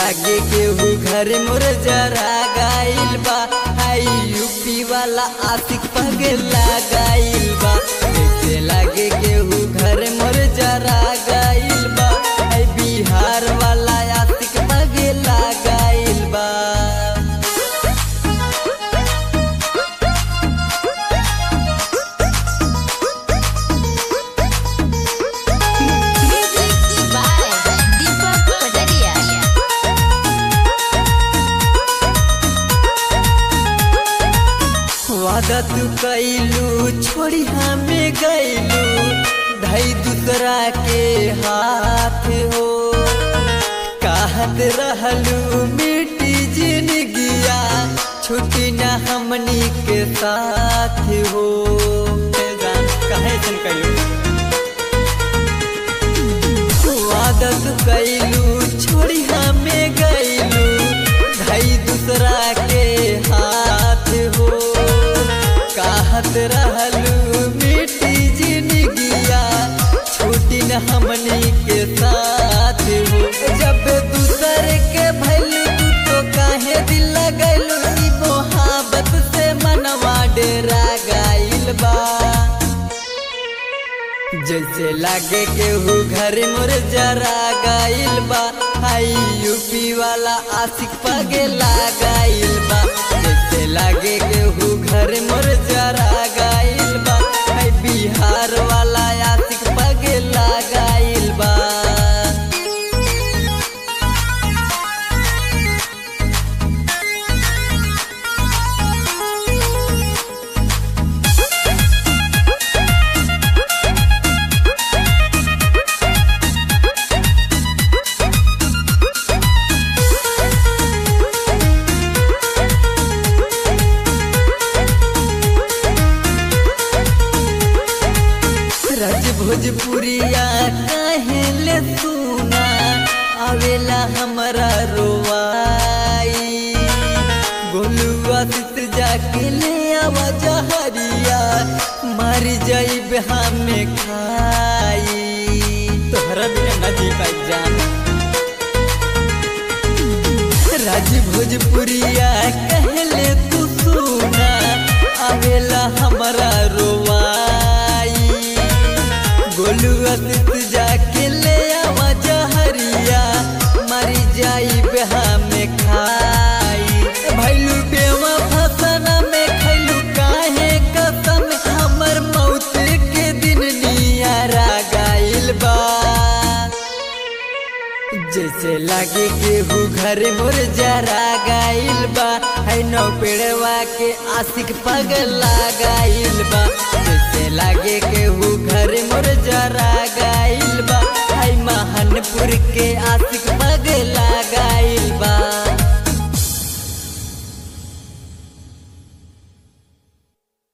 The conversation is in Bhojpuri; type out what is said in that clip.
लागे केहू घर मोर जरा गाइल बा हाई यूपी वाला आशिक पगला गाइल बा जैसे लागे केहू घर मोर जरा गाइल बा हाई बिहार वाला आशिक पगला गाइल बा Music by Deepak Padaria. वादा तू कैलू छोड़ी हमें गैलू धई दूसरा के हाथ हो कहत रहलू मिट्टी जिंदगिया छुट्टी न हमनी के साथ हो ए जान, काहे ऐसन कैलू आदत कैलू छोड़ी हमें गैलू धई दूसरा के हाथ हो कहत रहलू मिट्टी जिंदगिया छूटी न हमनी के साथ हो जब दूसर के भैलू तू तो काहे दिल लगैलू ई मोहब्बत से मनवा डेरा गाइल बा जैसे लागे केहू घर मोर जरा गाइल बा हाई यूपी वाला आशिक पगला गाइल बा जैसे लागे केहू घर मोर जरा गाइल बा हाई बिहार वाला आशिक पगला गाइल बा रज भोजपुरिया काहे ले सुना आवेला हमरा रोवाई गोलुआ सित जाके ले आवा जहरिया मर जाइब हमें खाई तोहरा बिना ना जी पाई जान राज भोजपुरिया कहले तू सुना आवेला हमारा रोवाई गोलू असित जाके ले आवा जहरिया मरी जाई बेहा में खाई भैलू बेवा फसना में खैलू काहे कसम हमर मौत के दिन नियारा गाइल बा जैसे लागे केहू घर मोर जरा गाइल बा है नौ पेड़वा के आशिक पगला गाइल बा जैसे लागे केहू घर मोर जरा गाइल बा है महानपुर के आशिक पगला गाइल बा